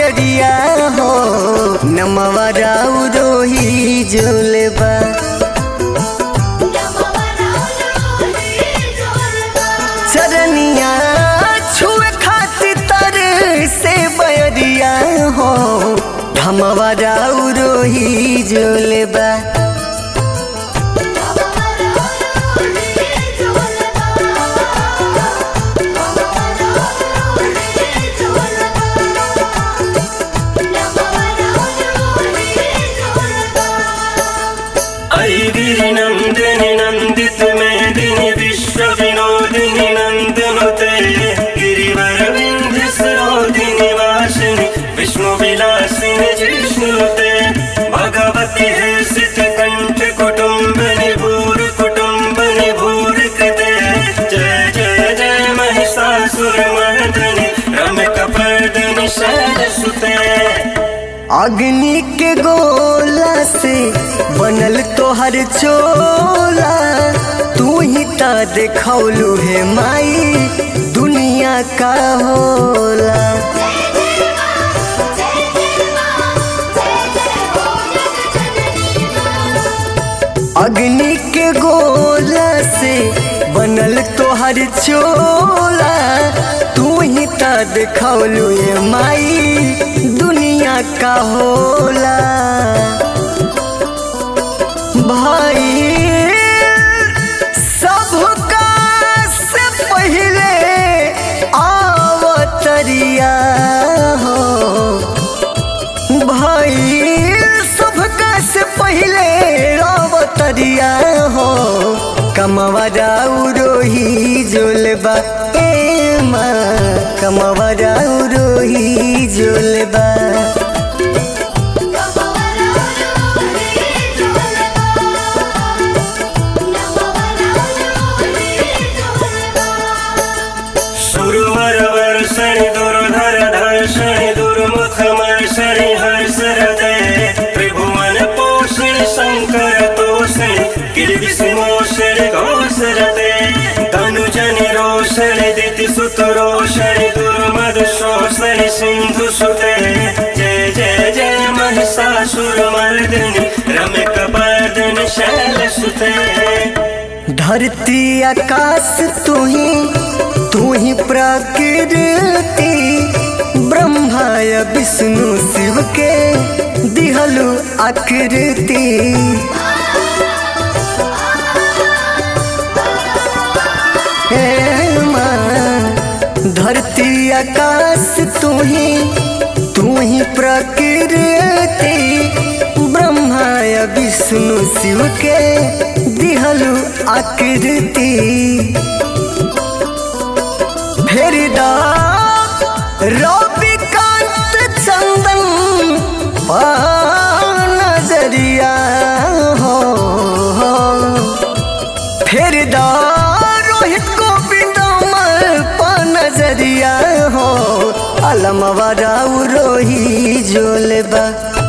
बयरिया हो नमवा राउ रोही जोलबा चरनिया छुए खातिर तर से बयरिया हो धमवा राउ रोही जोलबा ऐ गिरिनन्दिनि नन्दित मेदिनि विश्व विनोदिनि नन्दनुते गिरिवरविन्ध्य सरोदिनि वासिनि विष्णु विलासिनि जिष्णुते भगवति हर्षित कण्ठ कुटुम्बनि भूरि कुटुम्बनि भूरि कृते जय जय जय महिषासुरमर्दनि रमकपर्दनि शैलसुते अग्नि के गोला से बनल तोहर चोला तू ही ता देखौलू हे माई दुनिया का होला अग्नि के गोला से बनल तोहर चोला तू ही ता देखौलू हे माई दुनिया का होला भाई सबका से पहले आवतरिया हो भाई सबका से पहले आवतरिया हो कमवा रोही जोलबा ए माँ कमवा रोही जोलबा सुरवरवर्षणि दुर्धर धर्षणि दुर्मुखमर्षणि हर्षरते त्रिभुवन पोषणि शङ्कर तोषणि किल्बिषिमोषणि घोषरते तनुजनि रोषणि दितिसुत रोषणि दुर्मदशोषणि सिन्धुसुते जय जय जय महिषासुरमर्दिनि रम्यकपर्दिनि शैलसुते धरती आकाश तू ही तू ही प्रकृति ब्रह्मा या विष्णु शिव के दिहलु आकृति हे माँ, धरती आकाश तू ही तू ही प्रकृति ब्रह्मा या विष्णु शिव के दिहलु आकृति फिर रविकांत चंदन पा नजरिया हो फिर रोहित गोविंद पा नजरिया हो अलमवा राउ रोही जोलबा